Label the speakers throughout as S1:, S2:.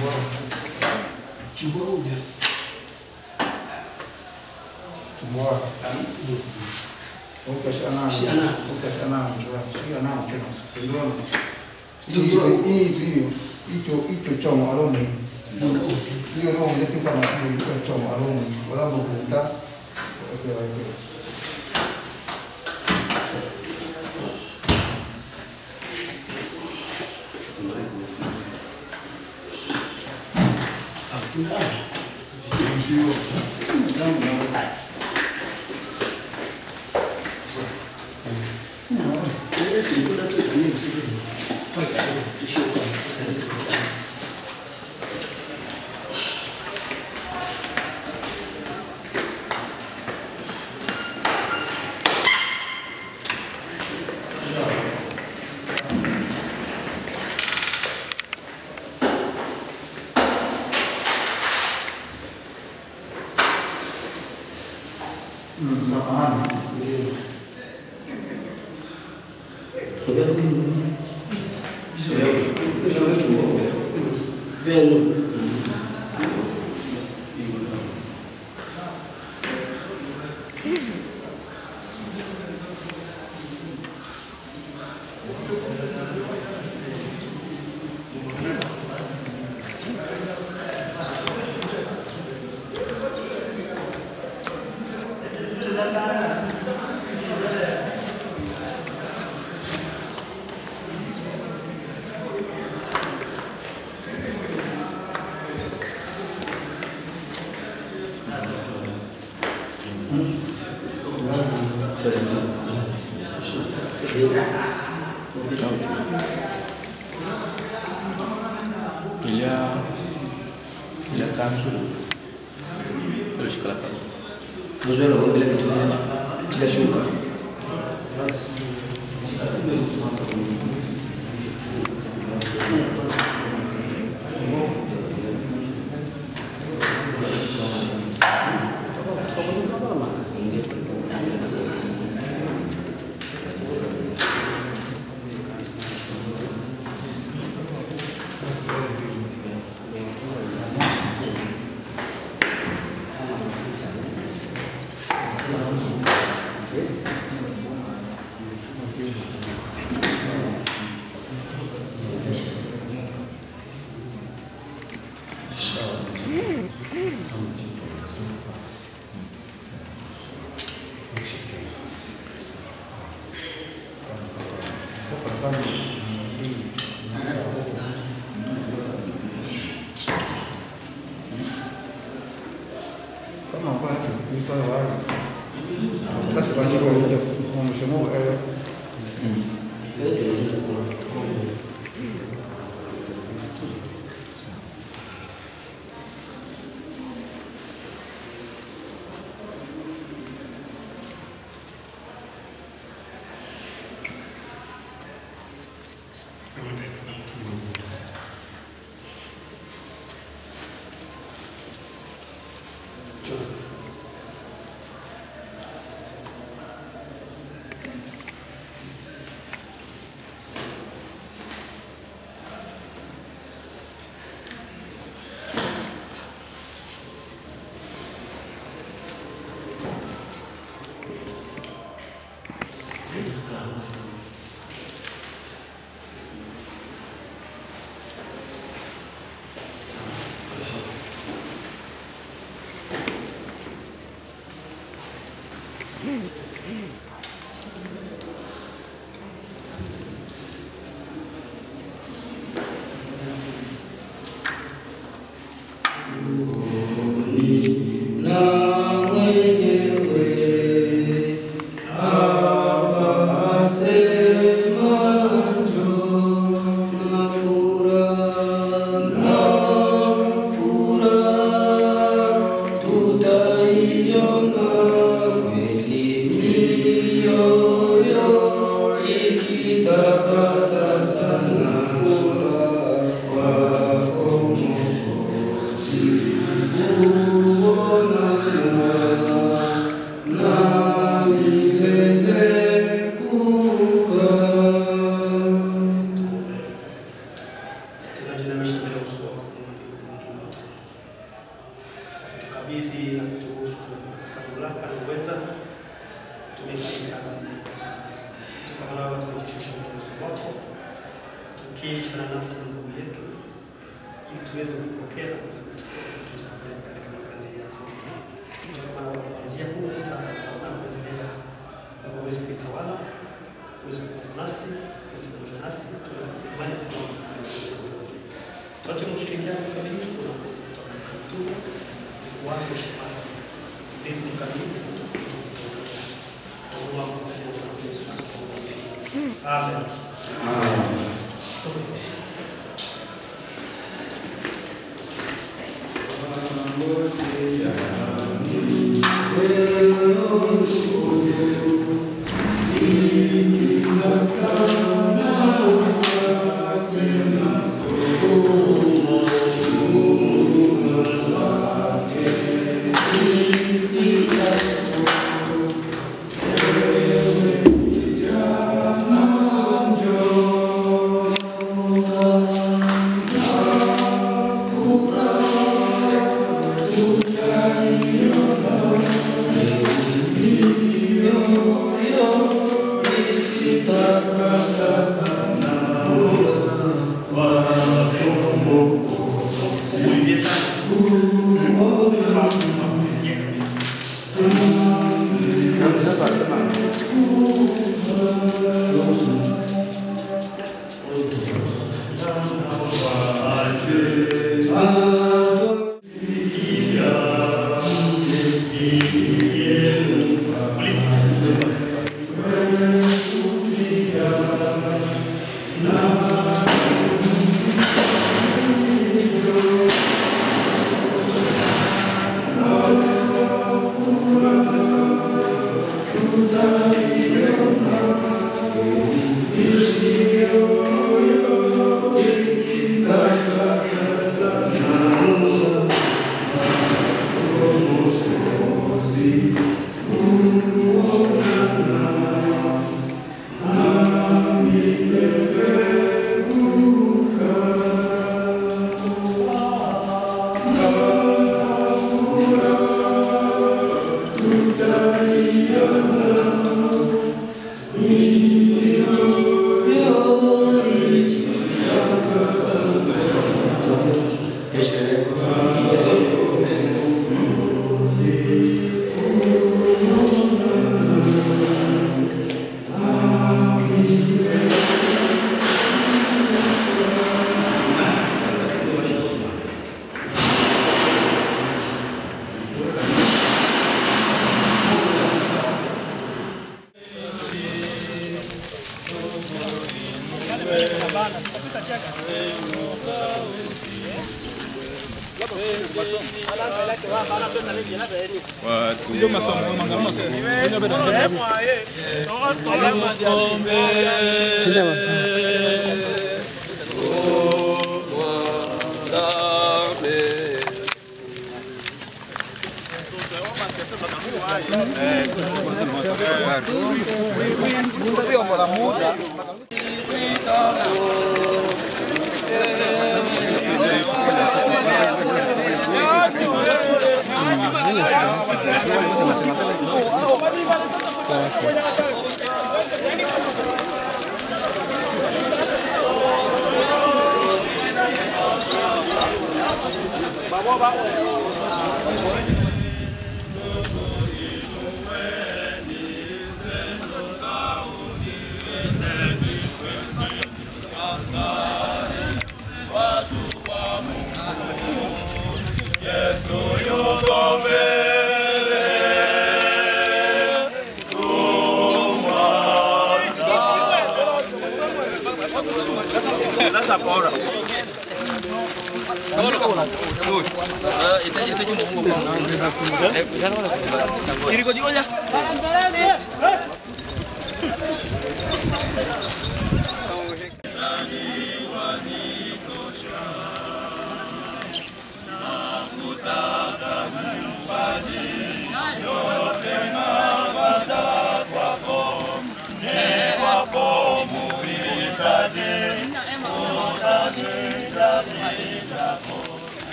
S1: Chihuahua.
S2: Semua. Oke, si anak.
S1: Si anak.
S2: Oke, si anak. Si anak. Kedua.
S1: Kedua.
S2: Ini itu itu itu cuma alon ni.
S1: Ndio uti.
S2: Hiyo ndio ndio kama hiyo choma alon. Wala mkuta. Oke, oke. Samahani.
S3: Il y a, il y a kanzu alishika la kanzu
S1: Mazoea kuangalia vitu vile kila shuka. Kama kwa ito wa. Kasi kwa hiyo ndio msemo eh
S4: Tunajiinamisha mbele ya uso wako Mungu wa mbinguni. kutukabidhi na kuturuhusu tunakuwa katika mamlaka na uweza kutumika hii kazi. Kama Baba, tumejishusha mbele za uso wako tukiisha na nafsi ya ndugu yetu ili tuweze kupokea na kuweza kuchukua kitu cha kupeleka katika makazi yako. Kama Baba, kuanzia huu muda na kuendelea, Baba uweze kuitawala, uweze kupata nasi, uweze kuja nasi, tunakutamani sana katika maisha yetu yote. Tuache ushirikiano mkamilifu na kutoka katika mtume wako shemasi ndizi mkamilifu Amen.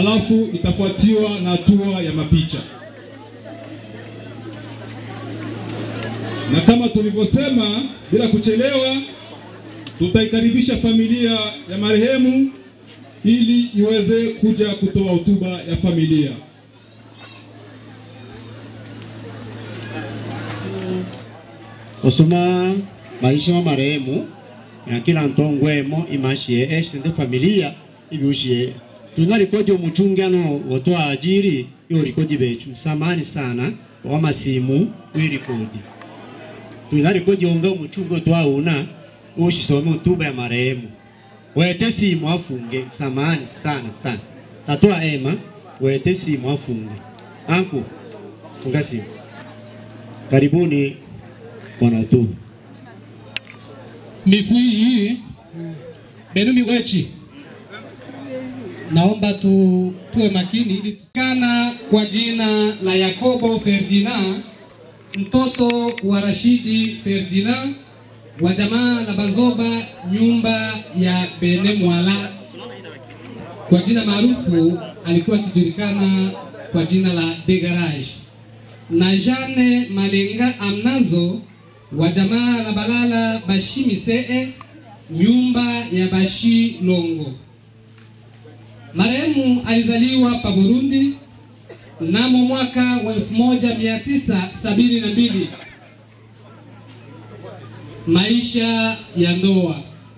S5: alafu itafuatiwa na hatua ya mapicha. Na kama tulivyosema, bila kuchelewa, tutaikaribisha familia ya marehemu ili iweze kuja kutoa hotuba ya familia.
S6: osoma maisha wa marehemu na kila ntongwemo imashie eshende familia ibyushie tunarikodi umuchungano wotwa ajiri yo rikodi bechu samani sana wa masimu wirikodi tunarikodi onga umuchungo twauna ushisome utuba ya marehemu wete simu afunge samani sana sana tatwa ema wete simu afunge anku funga simu karibuni bwana tu
S7: Mifwiji benu miwechi, naomba tu, tuwe makini ili tusikana kwa jina la Yakobo Ferdinand mtoto wa Rashidi Ferdinand wa jamaa la Bazoba nyumba ya Bene Mwala, kwa jina maarufu alikuwa akijulikana kwa jina la De Garage, na Jane Malenga Amnazo wa jamaa la Balala Bashi Misee nyumba ya Bashi Longo. Marehemu alizaliwa pa Burundi mnamo mwaka wa 1972. Maisha ya ndoa.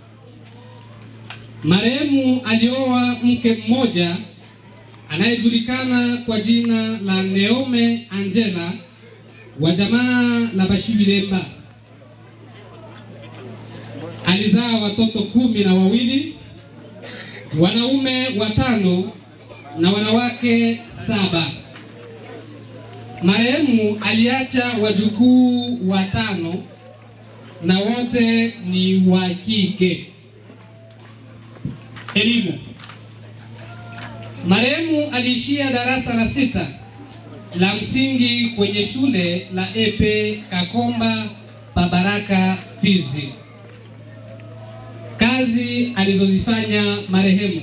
S7: Marehemu alioa mke mmoja anayejulikana kwa jina la Neome Angela wa jamaa la Bashibilemba. Alizaa watoto kumi na wawili, wanaume watano na wanawake saba. Marehemu aliacha wajukuu watano na wote ni wa kike. Elimu. Marehemu aliishia darasa la sita la msingi kwenye shule la Epe Kakomba Babaraka Fizi. Kazi alizozifanya marehemu.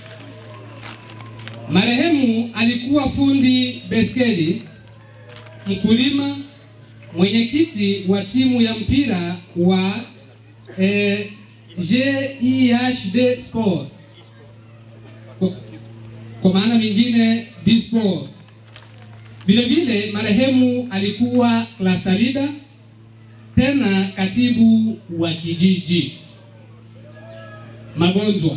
S7: Marehemu alikuwa fundi beskeli, mkulima, mwenyekiti wa timu ya mpira wa eh, JIHD Sport kwa, kwa maana mingine D-Sport. Vile vile marehemu alikuwa cluster leader tena katibu wa kijiji. Magonjwa.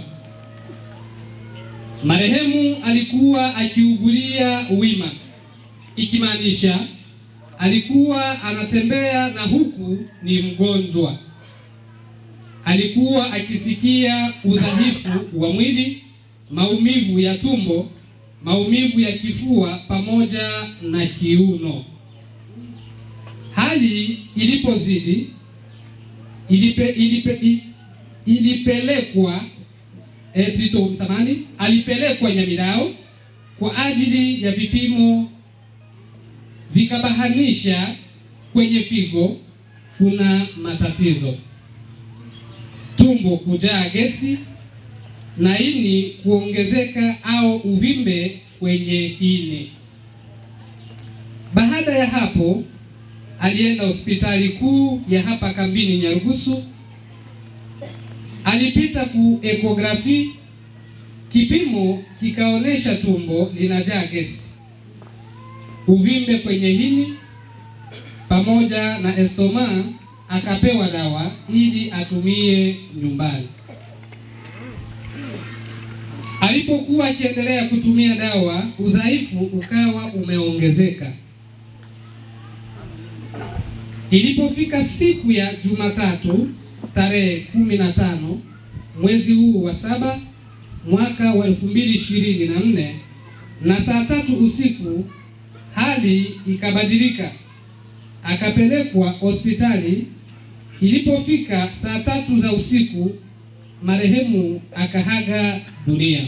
S7: Marehemu alikuwa akiugulia wima, ikimaanisha alikuwa anatembea na huku ni mgonjwa. Alikuwa akisikia udhaifu wa mwili, maumivu ya tumbo, maumivu ya kifua pamoja na kiuno. Hali ilipozidi ilipe, ilipe, i- ilipelekwa eh, plutôt msamani, alipelekwa Nyamilao kwa ajili ya vipimo, vikabahanisha kwenye figo kuna matatizo, tumbo kujaa gesi na ini kuongezeka au uvimbe kwenye ini. Baada ya hapo alienda hospitali kuu ya hapa kambini Nyarugusu, alipita ku ekografi, kipimo kikaonyesha tumbo linajaa gesi, uvimbe kwenye ini pamoja na estoma. Akapewa dawa ili atumie nyumbani. Alipokuwa akiendelea kutumia dawa, udhaifu ukawa umeongezeka. Ilipofika siku ya Jumatatu tarehe kumi na tano mwezi huu wa saba mwaka wa elfu mbili ishirini na nne na saa tatu usiku hali ikabadilika, akapelekwa hospitali. Ilipofika saa tatu za usiku marehemu akahaga dunia.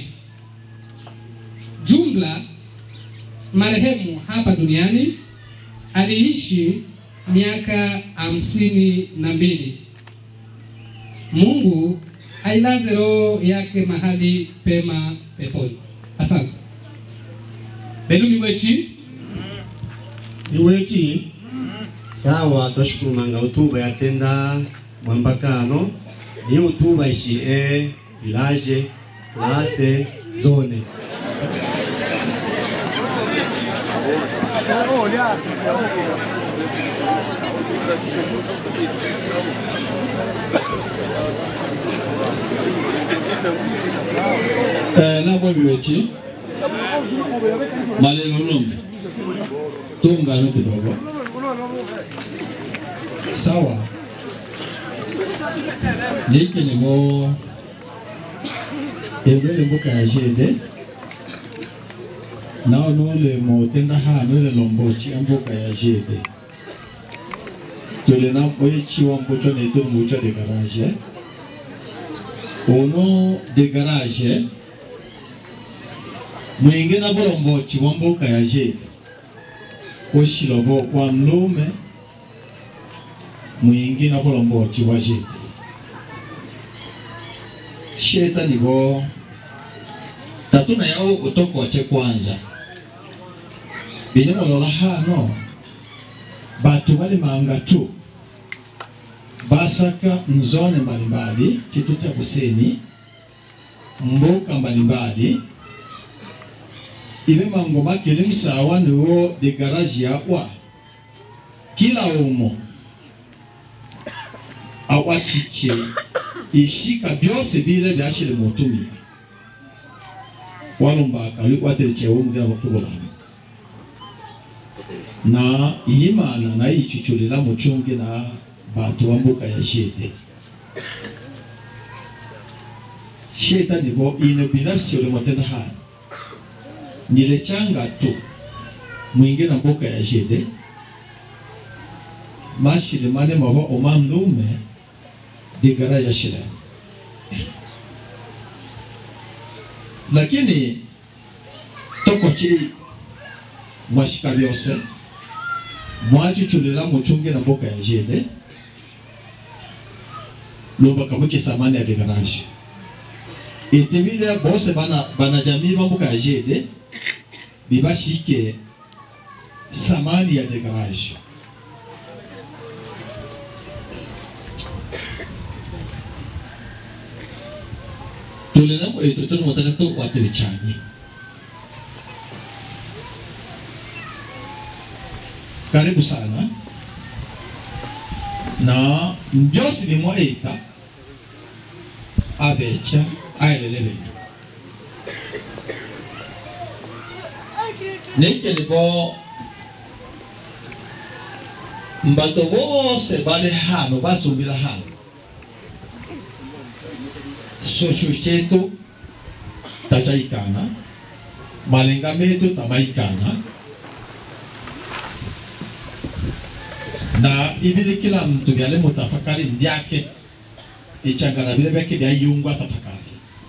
S7: Jumla marehemu hapa duniani aliishi miaka hamsini na mbili. Mungu ailaze roho yake mahali pema peponi. Asante. benu miwechi
S6: iwechi sawa twashukuru manga utuba yatenda mwambakano ni utuba ishi e village classe zone
S8: Eh, nabo biwechi malelo lombe tuungane kidogo sawa niki nimo ebele mbuka ya jede nao nole motenda hano ile lombochi ambuka ya jede tole na oyechi wa mbucho ne to mbucho de garage uno de garage mwingi na bulombochi wa mbuka ya jede oshilobo kwa mlume mwingi na bulombochi wa jede shetani bo tatuna yao utokoche kwanza bine mulola hano batu bali manga tu basaka mzone mbalimbali chitu cha kuseni mbuka mbalimbali ibe mango makele msawa niwo de garage yawa kila umo awachiche ishika byose bile byashire mutumi walumbaka waterechewo mugira bakubulana na iyimana nayo ichuchulila muchungi na bantu bambuka ya shete sheta nibo ine binafsi ulimotenda hana nile changa tu mwingi na mbuka ya shete mashile mane mava omamlume digara ya shile lakini tokochi mwashika byose mwachuchulila muchungi na mboka ya jede lomba kabuki samani ya degarage itimile bose bana bana jamii ba mboka ya jede bibashike samani ya degarage tulina mu eto tunu mutaka to watiri chanye karibu sana na mbyosi bimwa eka abecha aelele betu nekele bo mbato bose bali hano basumbila hano sosho chetu tachaikana malenga metu tamaikana na ibili kila mtu vyale mutafakari vyake ichangana vile vyake vya yungwa tafakari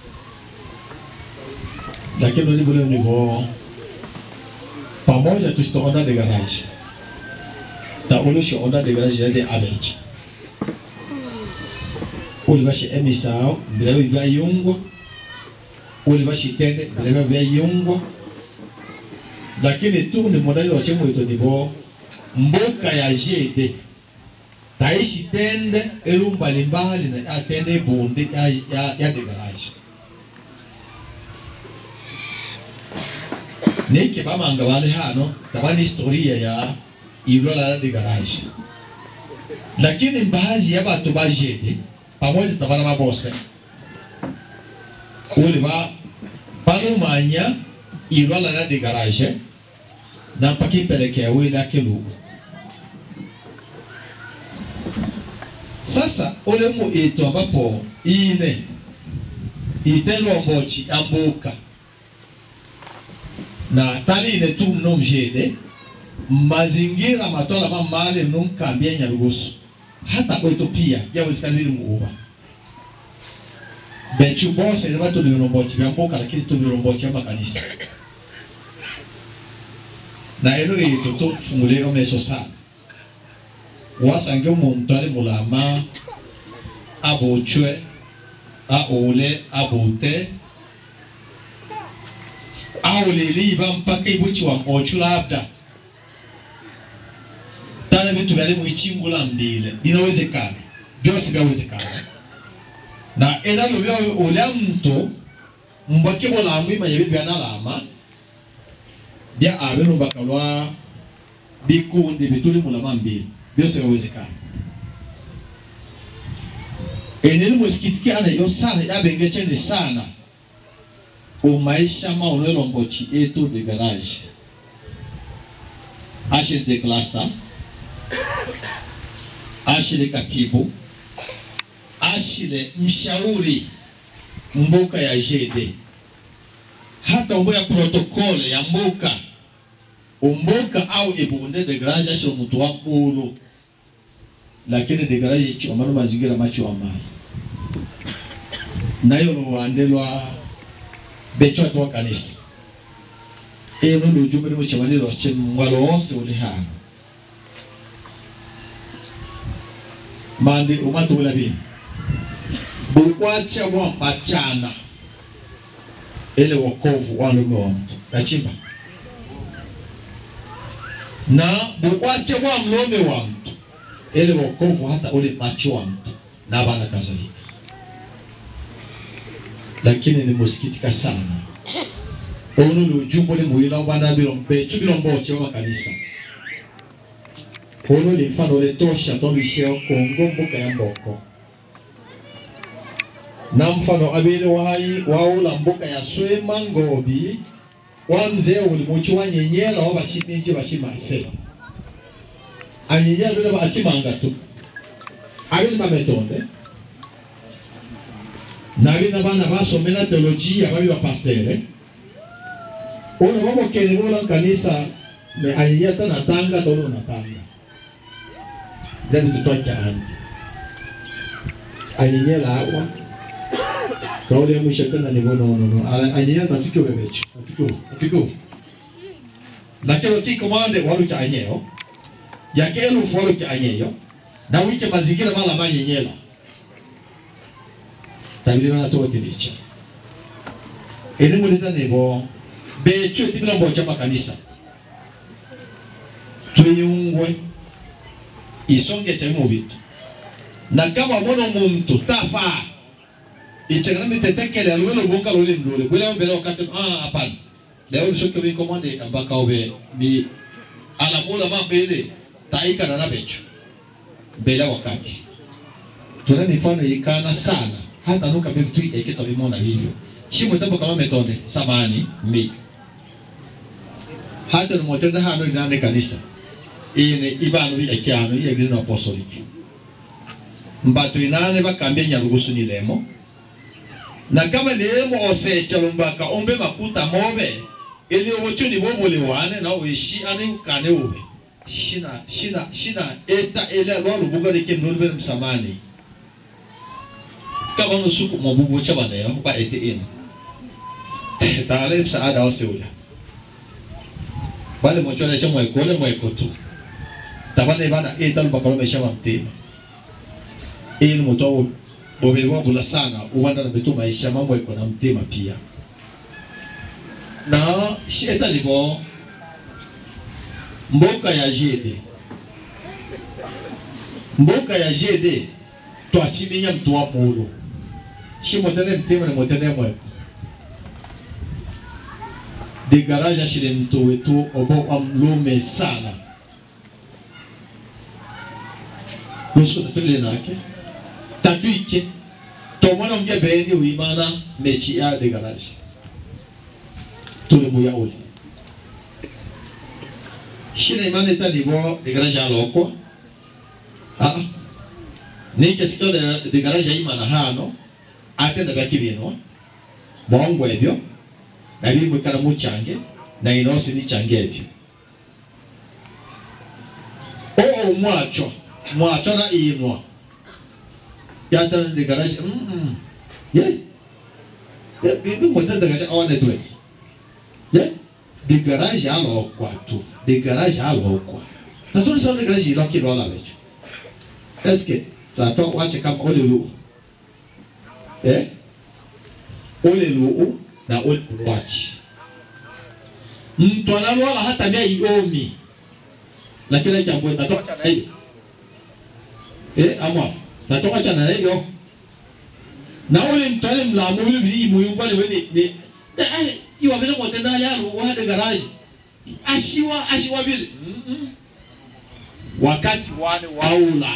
S8: lakini ni vile nivo pamoja tusitoonda de garage ta ulusho onda de garage yade abecha uli bashi emisao bilebe bya yungwa uli bashi tende bilebe bya yungwa lakini tu ni modali wa chemo ito nivo mboka ya jede taishi tende elu mbalimbali na atende bunde ya, ya, ya de garage nike bamanga bali hano tabani historia ya ilola la de garage lakini baadhi ya batu ba jede pamoja tabana babose uli ba balumanya ilola la de garage na mpaka ipelekea wila kilugu sasa ule mu itu ambapo ine itelombochi ambuka na tali ine tu mnomjede mazingira matola mamale mnomkambia nyarugusu hata kwetu pia yawezekana muuba bechu bose ni watu vilombochi vya mbuka lakini tu vilombochi ya makanisa na elo itu tufungule omeso sana wasange omuntu ali mulama abuchwe aule abute au liliva mpaka ibuchi wa mochu labda tana vitu vyale muichimbula mbile inawezekana byose byawezekana na enalo bya ulya mtu mbake bola mwima yebi byanalama bya abe lumbaka lwa bikundi bituli mulama mbili byose byawezekana eneni musikitiki ana yo sana yabengechene sana umaisha maono elombochi eto de garage ashiri de cluster ashile katibu ashile mshauri mbuka ya JD hata umbo ya protokole ya mbuka umbuka au ibunde de garage ashile mtu wa mulu lakini de garage ichi omano mazingira machi wa mali nayo luwandelwa becho atwa kanisa eno lujumbe limo chamaniro chen mwalo wonse uli hano mande umatu wala bin bukwacha wa machana ile wokovu wa lume wa mtu nachimba na bukwacha wa mlome wa mtu ile wokovu hata ule macho wa mtu na bana kadhalika lakini nimusikitika sana ono lujumbo ni muhila bwana bilombe chu bilombo che wa kanisa ono le mfano le tosha to bisheo kongo mbuka ya mboko na mfano abele wahai waula mbuka ya swema ngobi wa mzee ulimuchi wa nyenyela wa bashiminji bashimase anyenyela bile bachimanga tu abele mametonde nabina bana basomela teolojia babi bapastere ono bamokele bola kanisa me anyenyela tanatanga tolo natanga ndani tutwacha andi anyenyela awa kauli ya mwisho kana ni bono no no anyenyela tatukio bebecho tatukio tatukio lakini kiko mwande walu cha anyeo yake elu foro cha anyeyo na wike mazingira mala manyenyela tabiri na to tilicha ene mulita nebo becho tibila mbocha makanisa tuyungwe isonge cha mu bitu na kama mwana muntu tafa ichangana mitetekele alwelo bonga lole ndole bwela mbele wakati ah hapana leo nishoke bi komande ambaka obe ni ala mula mabele taika na nabecho mbele wakati tuna mifano ikana sana hata nuka bitu ekito bimona hivyo shimo tambo kama metonde samani mi hata numotenda hano inane kanisa ine ibanu bi ekyano iya gizina apostolic mbatu inane bakambye nyarugusu ni lemo na kama lemo osecha lumbaka ombe makuta mobe ili obochuni bobole wane na oishi ane ukane ube shina shina shina eta ele lo lubuga de kem nolbe msamani kama nusuku mobubu chabane yo ba ete in tale msaada oseula bale mochona cha mwekole mwekotu tabana bana eta lubaka lomesha mtema ili muto bobelwa bula sana uwanda na betu maisha mambo iko na mtema pia na sheta libo mboka ya jede mboka ya jede twachiminya mtu wa mulu shi motene mtema ni motene mweko de garage ashile mtu wetu obo amlume sana lusu tatule nake tatuike tomwana mja bendi uimana mechi ya de garage tule muya ule shina imane ta nibo de garage aloko ah ni kesikio de, de garage imana hano atenda baki bino bongo ebyo na bimwe kana muchange na inosi ni change ebyo o mwacho mwacho na inwa yatana de garage mm mm ye ye bibi mota de garage awane tuwe ye de garage alo kwa tu de garage alo kwa na tu sa de garage lo ki lo la becho est-ce que ça to wache kama ole lu eh ole lu na ole wachi mtu analwala hata mia iomi lakini jambo natoka chana hiyo eh amwa natoka chana hiyo na ule mtu ale mlamu ule bili muyungwa ni weni ni eh iwa bila motenda yaro wa de garage ashiwa ashiwa bili mm -mm. wakati wane waula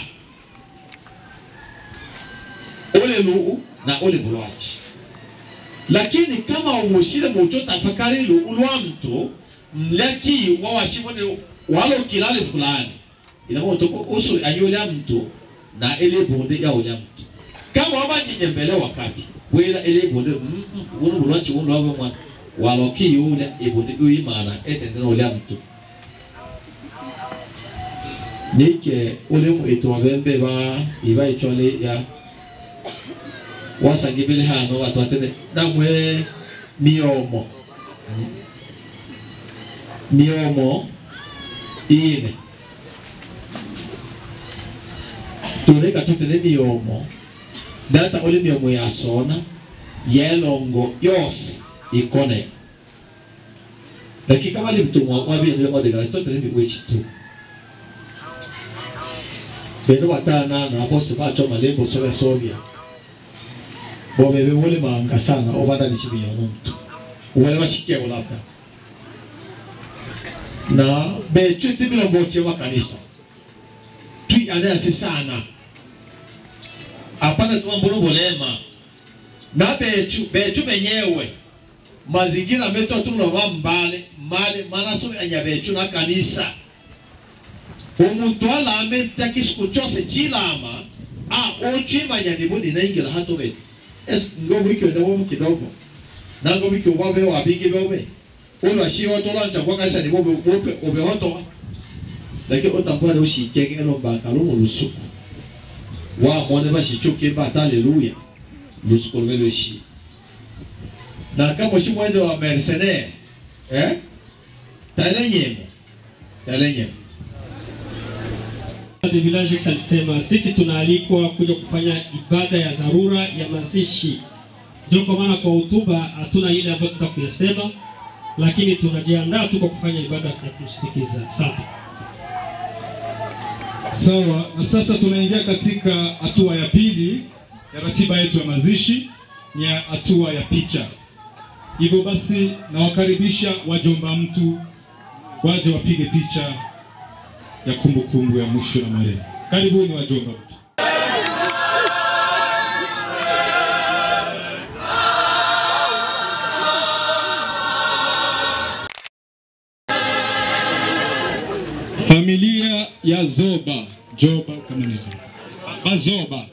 S8: ule lu na ule bulwachi lakini kama umushire mucho tafakari lu ulwa mtu mlaki wa washimone walo kilale fulani inakuwa toko usu anyola mtu na ele bonde ya uля mtu kama wabanyinye mbele wakati wera ele bonde mm uno bulwachi uno wabo mwana walo ki yule ebonde uyimana etendena uля mtu nike ule mu eto bembe ba iba ichole ya wasangibile hano watu watene namwe miomo miomo ine tuleka tutene miomo data ule miomo yasona yelongo yose ikone lakini kama limtumwa wabili odegara tutene miwechi tu beno watana na aposti bacho malembo sobe sobia bobebe wole manga sana obanda ni chibi yono mtu wale washikia labda na bechu tibilo mboche wa kanisa tui anayasi sana apana tuma mbulu bolema na bechu bechu benyewe mazingira meto tulo wa mbale mbale mana so anya bechu na kanisa omuntu alame takisiku chose chilama a ochimanya ndibuni naingira hato betu es ngo wiki ndo wo kidogo na ngo wiki wa be wa bigi be be ulo shi wa tola cha kwa kasa ni wo be wo be obe hoto lakini utakuwa leo shi keke eno ba ka lo lusuku wa mone ba shi chuke ba haleluya lusuku lo lo shi na kama shi mwende wa mercenaire eh talenyemo talenyemo
S9: The Village alisema sisi tunaalikwa kuja kufanya ibada ya dharura ya mazishi. Ndio kwa maana kwa hotuba hatuna ile ambayo tunataka kuyasema, lakini tunajiandaa tu kwa kufanya ibada ya kumsindikiza. Asante.
S5: Sawa, na sasa tunaingia katika hatua ya pili ya ratiba yetu ya mazishi, ni ya hatua ya picha. Hivyo basi, nawakaribisha wajomba mtu waje wapige picha ya kumbukumbu ya mwisho na marehemu. Karibuni wajomba mtu. Familia ya Zoba, Joba kama ni Zoba. Bazoba.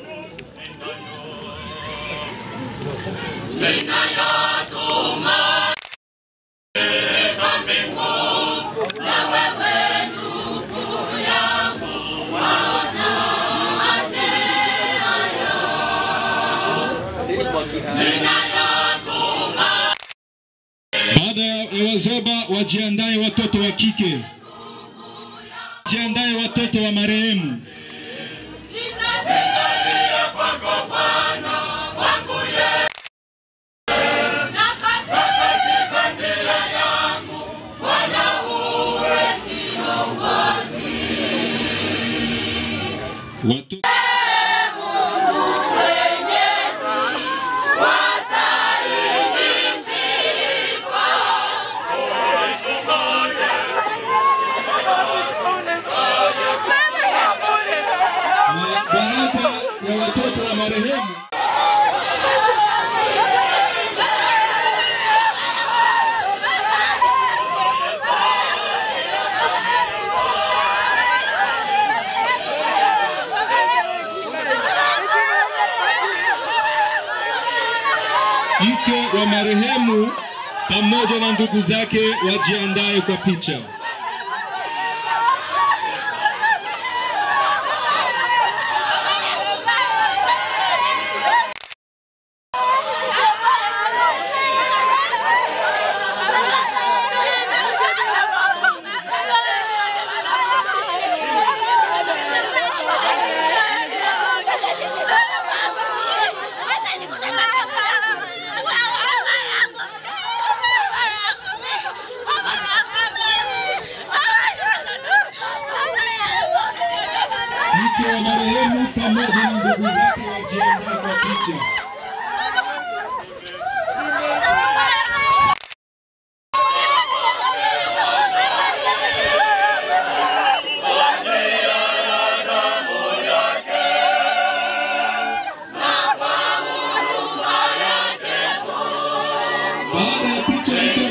S5: Baada ya Wazoba wajiandae watoto wa kike, jiandae watoto wa marehemu. Watoto na baada ya watoto wa marehemu mke wa marehemu pamoja na ndugu zake wajiandae kwa picha.
S10: Thank you.
S5: pamoja na ndugu zake wajiandae kwa picha. Baada ya picha mtu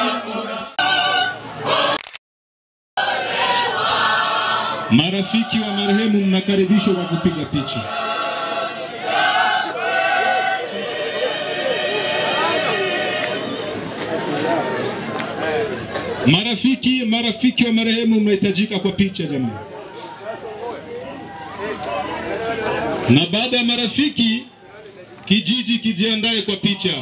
S5: Marafiki wa marehemu mnakaribishwa kwa kupiga picha. Marafiki, marafiki wa marehemu mnahitajika kwa picha jamani. Na baada ya marafiki, kijiji kijiandae kwa picha.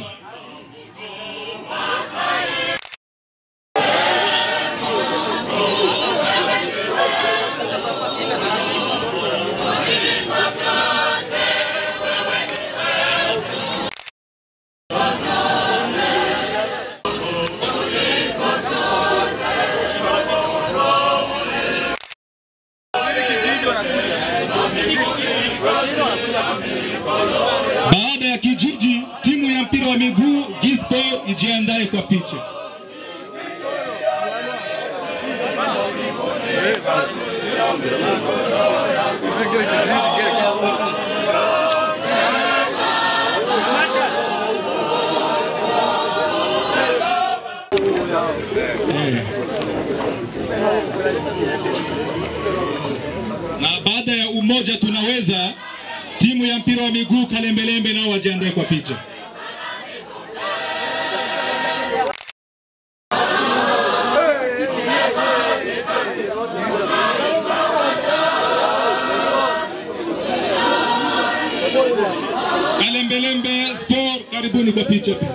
S5: Baada ya kijiji, timu ya mpira wa miguu Gisco ijiandae kwa picha. Eh. Na baada ya umoja tunaweza, timu ya mpira wa miguu Kalembelembe nao wajiandae kwa picha. Kalembelembe Sport, karibuni kwa picha pia.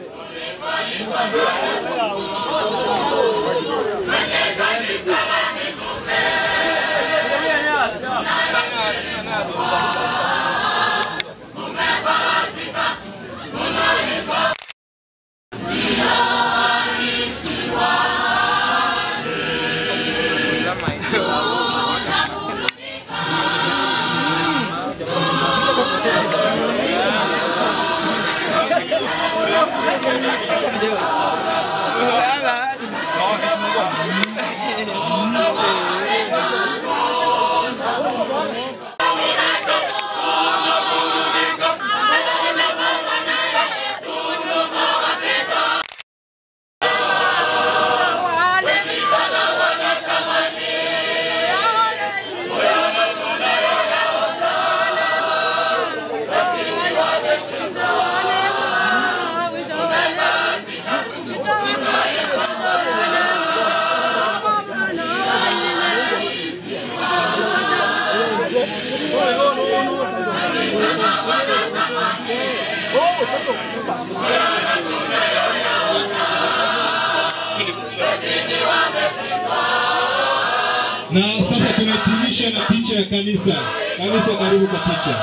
S5: Na sasa tunahitimisha na picha ya kanisa. Kanisa, karibu kwa picha.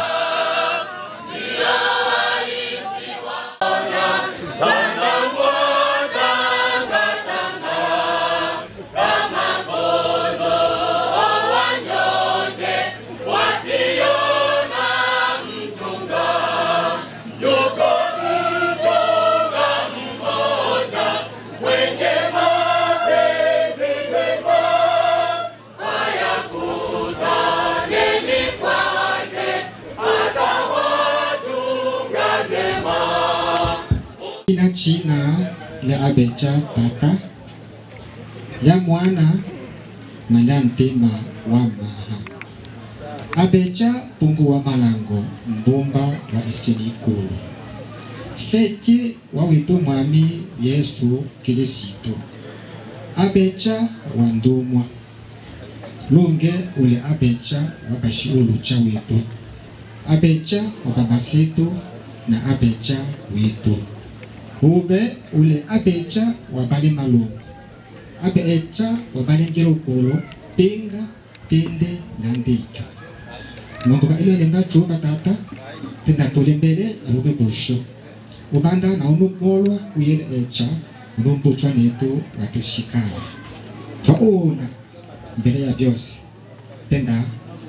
S10: Ina china ya abecha pata ya mwana na ya ntima wa maha abecha pungu wa malango mbumba wa isinikulu seki wa witu mwami yesu kilisito abecha wa ndumwa lunge ule abecha wa bashiulu cha witu abecha wa babasitu na abecha witu ube ule abecha wa bali malungu abecha wa bali njirukulu pinga tinde na ndicho mundu ba ile lenga chuba tata tenda tuli mbele arube busho ubanda na unu molwa uyele echa unumbuchwa netu watushikana twaona mbele ya byose tenda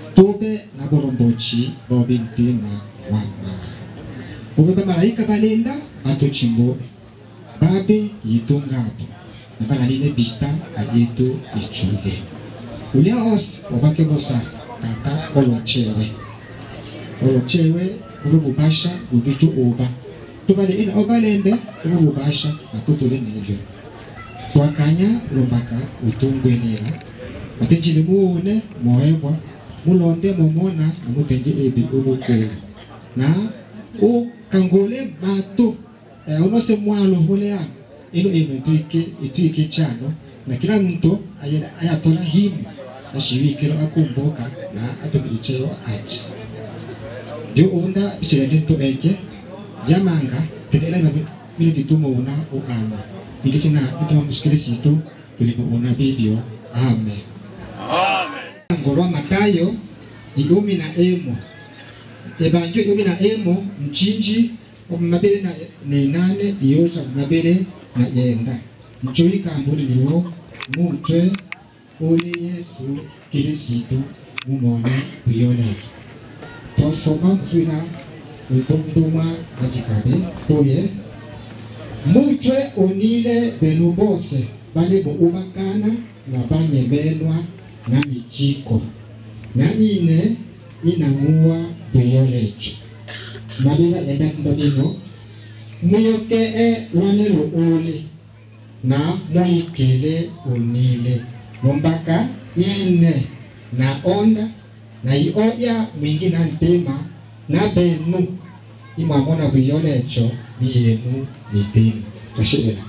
S10: tube na borombochi bobintima wama ube bamalaika balenda batuchimbue babe yitungapo na balalile bita ayetu ichuge ulia os obake bosasa tata olochewe olochewe ube bubasha bubitu uba tubale ina obalembe ube bubasha natutule nebyo twakanya lumbaka utungwenila matejile muune moebwa mulonde momona namutenge ebi ubukulu na ukangule matu eh, unose mwalo hulea ino ino itwike itwike chano na kila mtu aya- ayatola himu ashiwikelo akumbuka na atumiicheo achi byo unda bichilendento eje yamanga tenela na mino vitumo una uama nikisina itama muskile situ tulipo una video amen ngolwa matayo iumi na emo ebanjo iumi na emo mchinji omumabele na nenane iyocha mumabele na yenda mchoyi kambuli liwo mutwe uli yesu kirisitu mumone kuyoleki tosoma mfina utumtumwa akikabe toye mutwe onile benu bose bali buubakana na banyebenwa na michiko na ine inang'uwa tuyolecho mabila edakunda bino muyokee wanelo uli na moyikele unile mombaka ine na onda na ioya mwingi na ntema na benu imwamona bwiyolecho biyenu mitima twashibila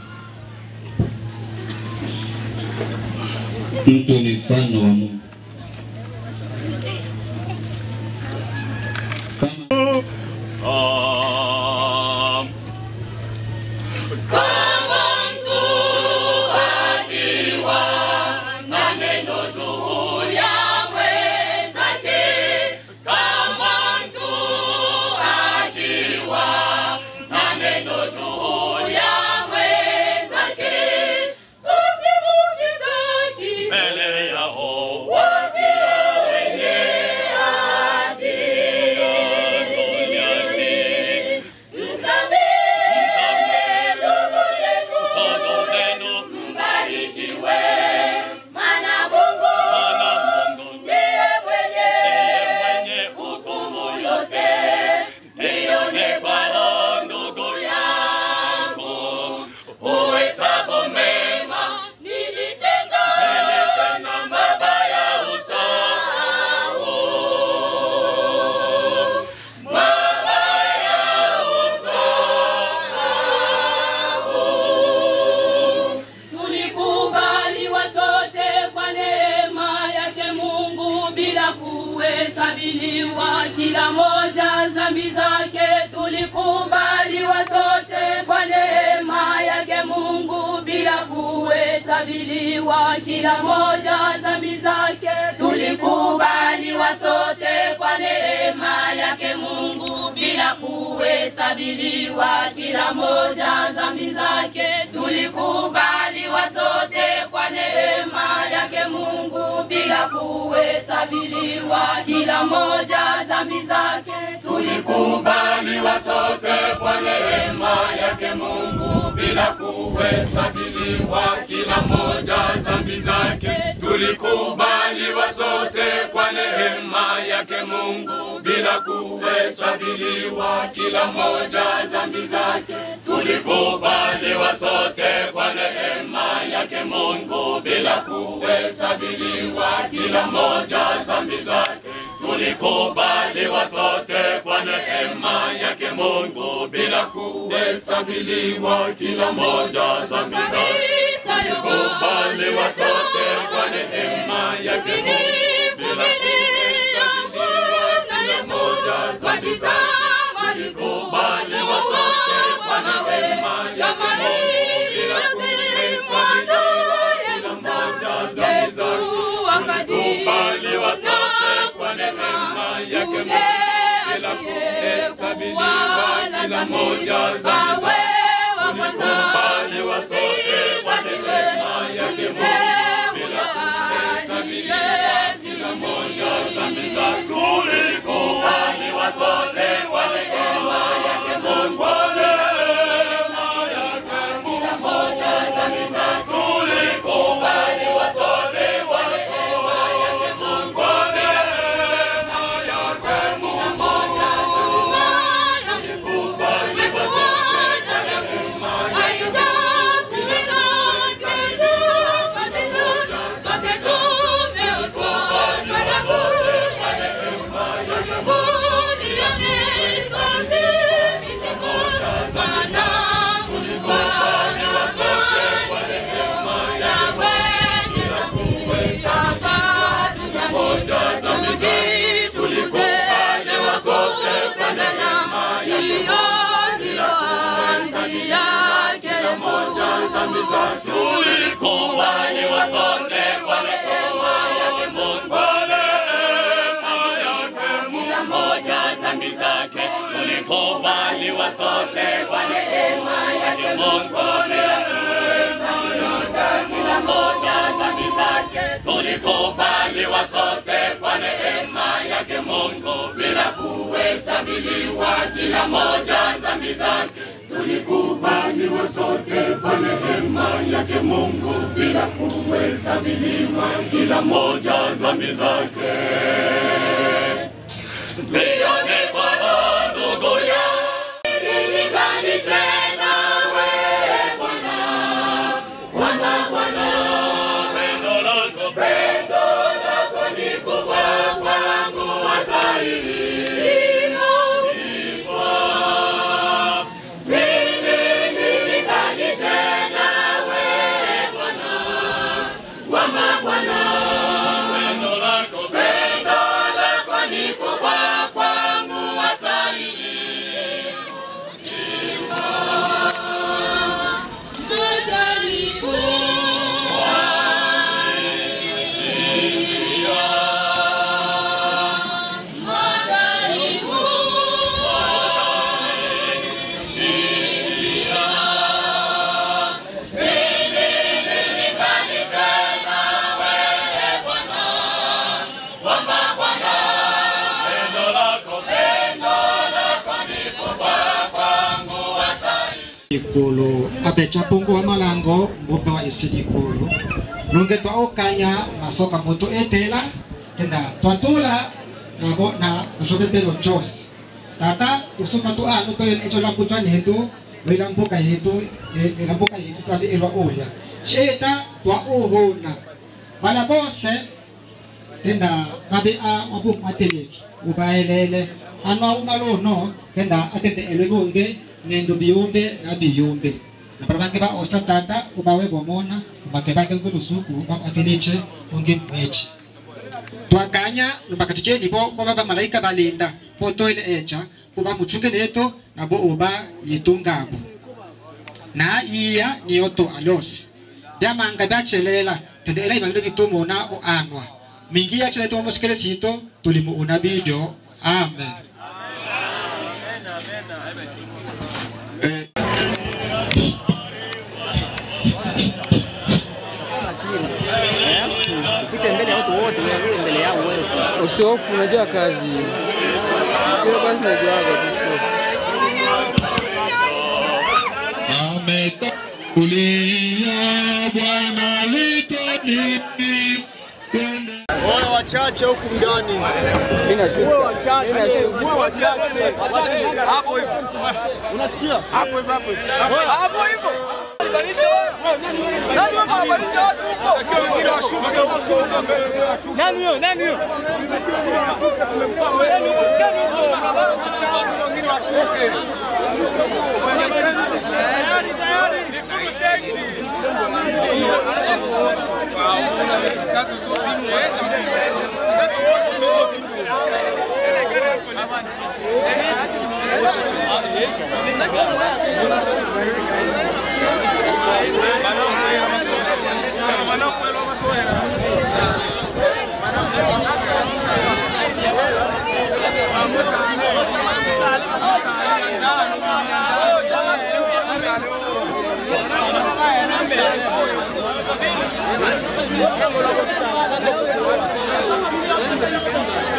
S11: Mtu ni mfano wa Mungu.
S12: Kama mtu akiwa na neno juu ya mwenzake, kama mtu akiwa na neno juu ya mwenzake, usimusitaki mbele yao wasio wenye haki duniani. Msamehe ndugu zenu, mbarikiwe, maana Mungu ndiye mwenye hukumu yote. Nione kwao ndugu yangu, uhesabu mema nilitenda, nilitenda mabaya usahau. Mabaya usahau. Tulikubaliwa sote kwa neema yake Mungu bila kuhesabiliwa kila moja dhambi zake. Tulikubaliwa sote kwa neema yake Mungu bila kuhesabiliwa kila moja dhambi zake. Tulikubaliwa sote kwa neema yake Mungu bila kuhesabiliwa kila moja dhambi zake. Tulikubaliwa sote kwa neema yake Mungu bila kuhesabiliwa kila moja dhambi zake. Tulikubaliwa sote kwa neema yake Mungu bila kuhesabiliwa kila moja dhambi zake. Tulikubaliwa sote kwa neema yake Mungu bila kuhesabiliwa kila moja dhambi zake. Tulikubaliwa sote kwa neema yake Mungu bila kuhesabiliwa kila moja dhambi zake. Tulikubaliwa sote kwa neema yake Mungu bila kuhesabiliwa kila moja dhambi zake. Tulikubaliwa sote kwa neema yake Mungu bila kuhesabiliwa kila moja dhambi zake. Tulikubaliwa sote kwa neema yake Mungu bila kuhesabiliwa kila moja dhambi zake. Tulikubaliwa sote kwa neema yake Mungu bila kuhesabiliwa kila moja dhambi zake. Tulikubaliwa sote kwa neema yake Mungu bila kuhesabiliwa kila moja dhambi zake.
S11: tulikubaliwa sote kwa neema yake Mungu. Kila moja dhambi zetu tulikubaliwa sote kwa neema yake Mungu. Kila moja tulikubaliwa sote kwa neema yake tulikubaliwa sote kwa neema hiyo ndiyo anzi yake Yesu. Dhambi zetu tulikubaliwa sote kwa neema yake Mungu. Kila moja dhambi zake tulikubaliwa sote kwa neema yake Mungu. Kila moja dhambi zake tulikubaliwa sote kwa neema yake Mungu bila kuhesabiliwa. Kila moja dhambi zake tulikubaliwa sote kwa neema yake Mungu bila kuhesabiliwa. Kila moja dhambi zake Nione Bwana ndugu yangu, nilinganishe nawe Bwana, Bwana, Bwana, pendo lako, pendo lako ni kubwa kwangu, wastahili sifa. Mimi nilinganishe nawe Bwana, Bwana, Bwana, pendo lako, pendo lako ni kubwa kwangu, wastahili
S10: ikulu abecha pungu wa malango mbumba wa isi ikulu nunge twa okanya masoka mutu etela kenda twatula nabo na kusobetelo chose tata tusuma tu anu to yun echo lamputan yetu wilampuka yetu wilampuka yetu twabi irwa ulya sheta twa uhuna wala bose kenda mabi a wabu mateleki ubaelele anwa umalono kenda atende elwebunge ngendo biyumbe na biyumbe na parabange ba osa tata ubawe bomona ubake bake ngulusuku ba atiniche unge mwechi twakanya lumbaka tujeni bo bo baba malaika balinda po toile echa uba muchunge neto na bo uba yitungabo na iya niyoto alosi byamanga byachelela tende era ibabilo bitumuna o anwa mingi yachele to moskele sito tulimu una bidyo amen
S13: Upite mbele ya watu wote, wewe mbele yao wewe. Usihofu, unajua kazi. Hiyo kazi najuaga tu.
S11: Ametangulia Bwana litoni
S14: Wale wachache huku ndani.
S13: Mimi nashuka.
S14: Wale wachache.
S13: Mimi nashuka.
S14: Wale wachache.
S13: Wachache.
S14: Hapo hivyo. Unasikia? Hapo hivyo hapo hivyo.
S13: Hapo hivyo.
S14: Nani huyo? Nani huyo? Tayari, tayari. Nifunge tenki.
S11: Thank you.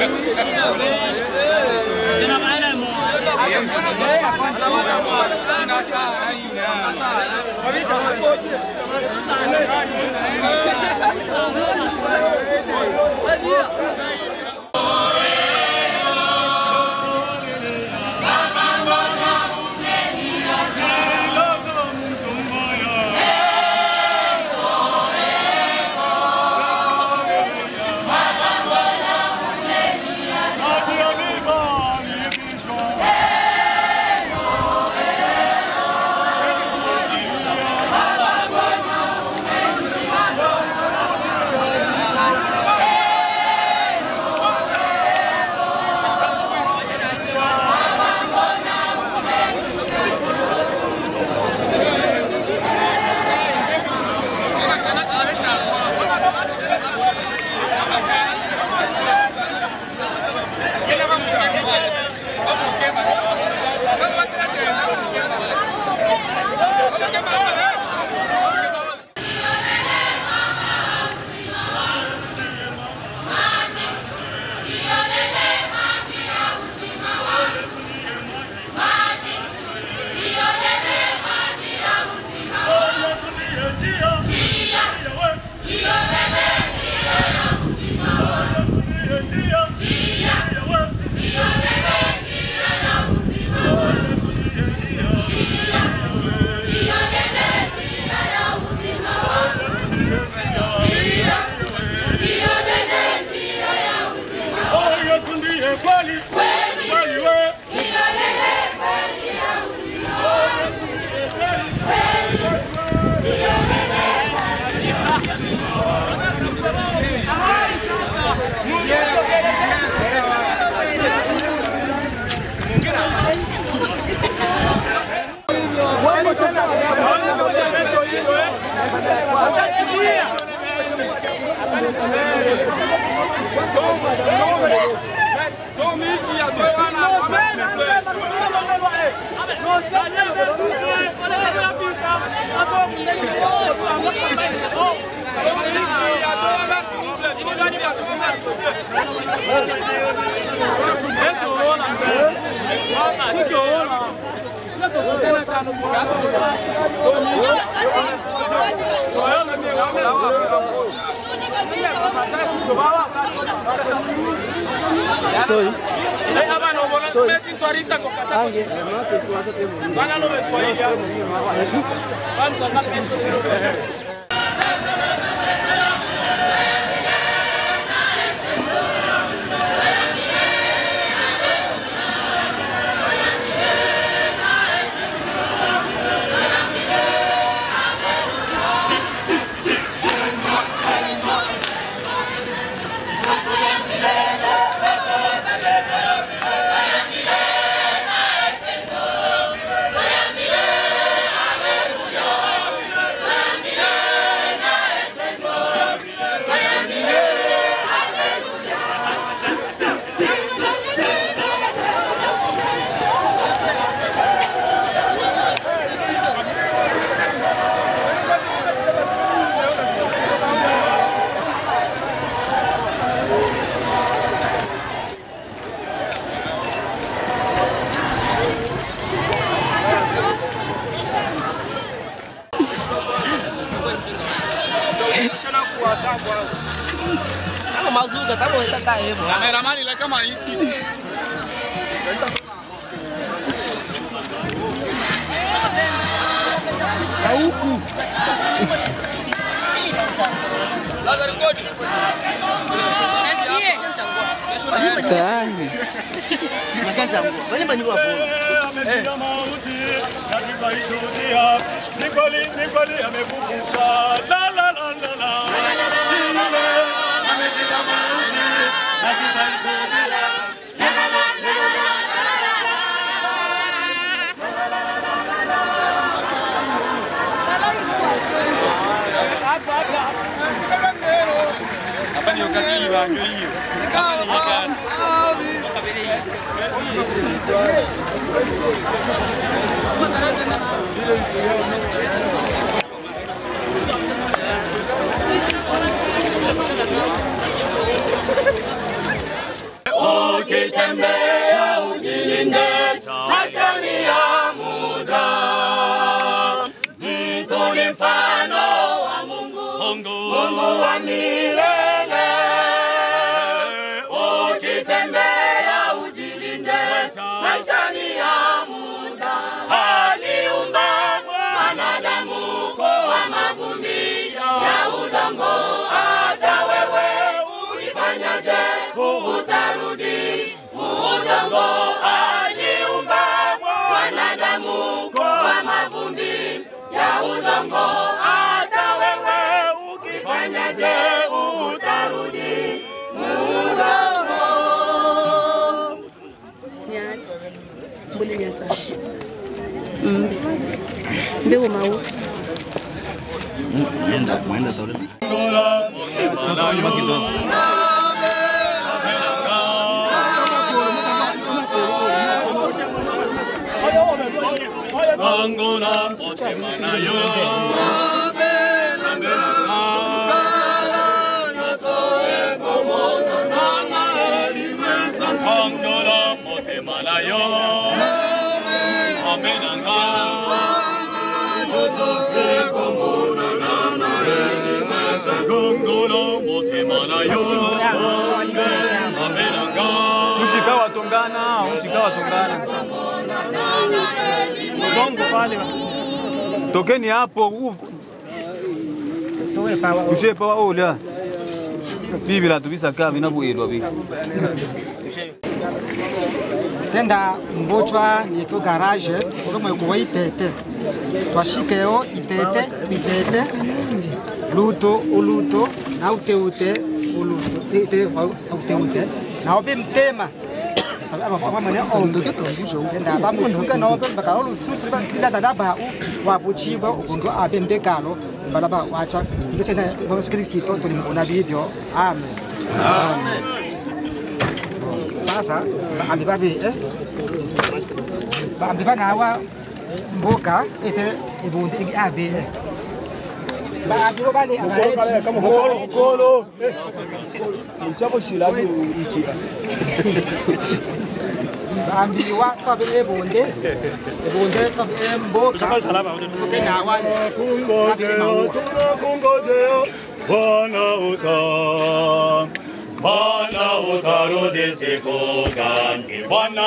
S14: Kameraman ile kama hiki.
S13: Na huku. Tayari.
S14: Ameshinda mauti, lazima ishuhudia. Ni kweli, ni kweli amefufuka. La la la la la. Yule ameshinda mauti, lazima ishuhudia. Hapa ndio kazi bango hiyo. Oh,
S11: ni mfano wa Mungu, Mungu wa milele. Ukitembea ujilinde, maisha ni ya muda. Aliumba mwanadamu kwa mavumbi ya udongo. Hata wewe ulifanyaje, utarudi udongo. Aliumba mwanadamu kwa mavumbi ya udongo. Hata wewe ukifanyaje, utarudi udongo.
S15: mbuli nyasa mbe mbe umau
S16: Mwenda, mwenda tole.
S14: Angola, Otemanayo. Angola, Otemanayo. Amenanga. Gongola, Otemanayo. Amenanga.
S13: Mshika watongana, mshika watongana. Udongo pale. Tokeni hapo. u- Tushe pawa ola. Bibi la tubisa kaa vinavuelwa bibi.
S17: tenda mbochwa nieto garage olomwe kuwa itete twashikeo itete itete luto uluto na uteute uluto ite uteute na obe mtema amane ondo tenda bamusuka na obe bakalo lusuku ila dada ba wabuchibwa ukundu abe mbekalo balaba wacha ndicena basikrisito tulimona bibyo amen amen sasa baambi babiri baambi banawa mboka ete ibundi igi abiri baambi bo bali
S14: Mukolo, mukolo. Mshabo shilabi ichira.
S17: baambi wa tabi ibundi ibundi tabi mboka tenawa
S14: Kungojeo, tunakungojea. Bwana uta. Bwana utarudi siku gani? Bwana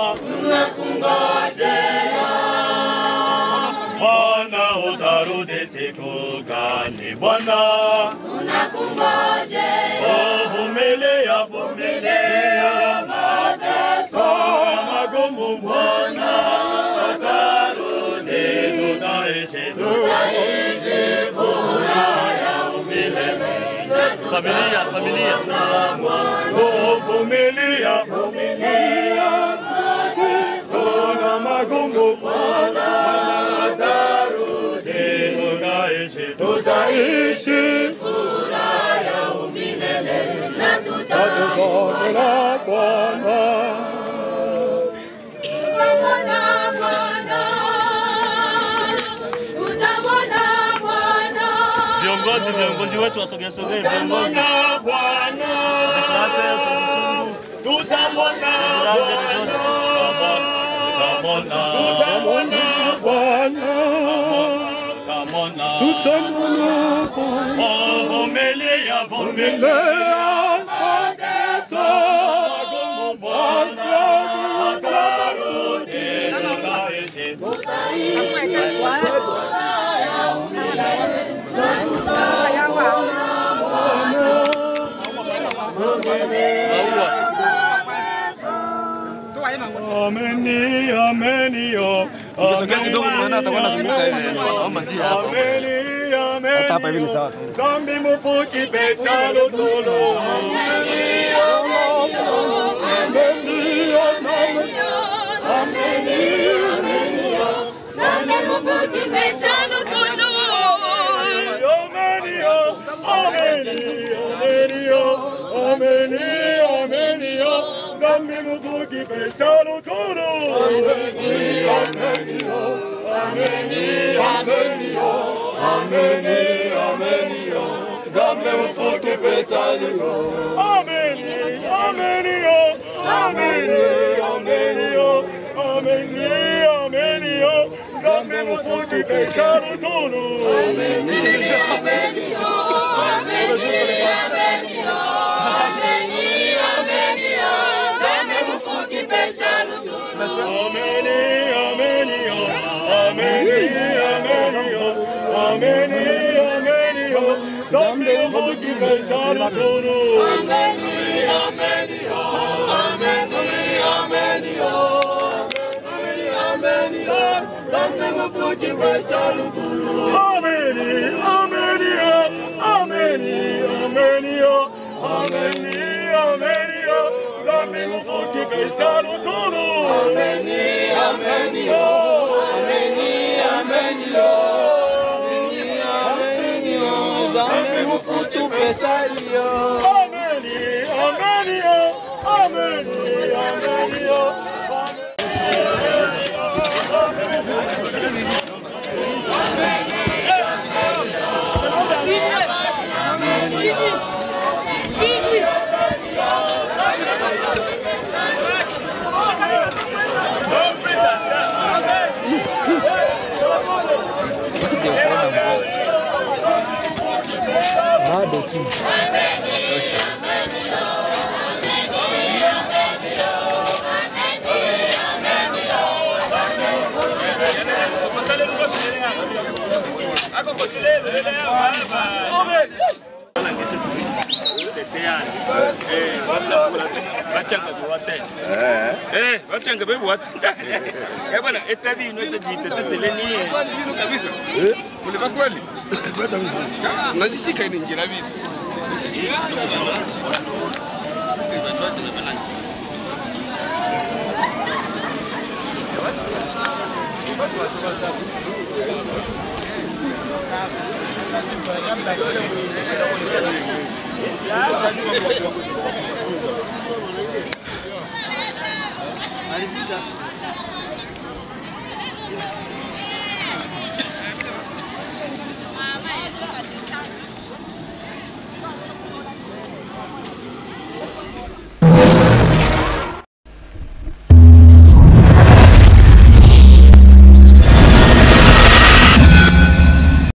S14: Bwana utarudi siku gani? Bwana vumilia, vumilia mateso magumu. Bwana atarudi, tutaishi, tutaishi furaha ya umilele.
S16: Familia, familia.
S14: Oh, vumilia, vumilia mateso na magumu. Bwana atarudi, tutaishi, tutaishi
S11: furaha ya umilele na
S14: Tutamwona Bwana.
S11: tutamwona Bwana, tutamwona Bwana,
S16: Viongozi, viongozi wetu wasogee sogee, viongozi.
S11: tutamwona Bwana,
S14: tutamwona
S11: tutamwona
S14: Bwana. Tutamwona Bwana. Oh, vumilia, vumilia mateso magumu. Bwana atarudi, tutaishi, Ameni, ameni, yo.
S13: Ukisogea kidogo unaona atakuwa anazunguka hivi. Naomba njia hapo.
S14: Ameni, ameni,
S13: Hata hapa hivi ni sawa.
S14: Zambi mufuki pesa lutolo. Ameni, ameni, ameni, ameni, ameni,
S11: Nami kufuki pesha lutulu.
S14: ameni, ameni, ameni, ameni, ameni, Zambi mufuki pesa lutolo. Ameni, ameni, ameni, ameni, ameni, ameni, Zambi mufuki pesa lutolo. Ameni, ameni, ameni, ameni, ameni, ameni, Zambi mufuki Kaisari tunu. Ameni, ameni, ameni, ameni, ameni, ameni, zambi ufuki Kaisari tunu. Ameni, ameni, ameni, ameni, ameni, zambi ufuki Kaisari tunu. Ameni, ameni, ameni, ameni, ameni, ameni, zambi ufuki Kaisari tunu. Ameni, ameni, ameni, ameni, ameni, zambi ufuki Kaisari Ameni, ameni, ameni, ameni,
S13: Bado tu.
S14: Eh, wachanga bebu watu. Eh bwana, eta vino eta jita teteleni.
S18: Kwani vino kabisa? Mliva kweli? Unajishika ni njira vipi?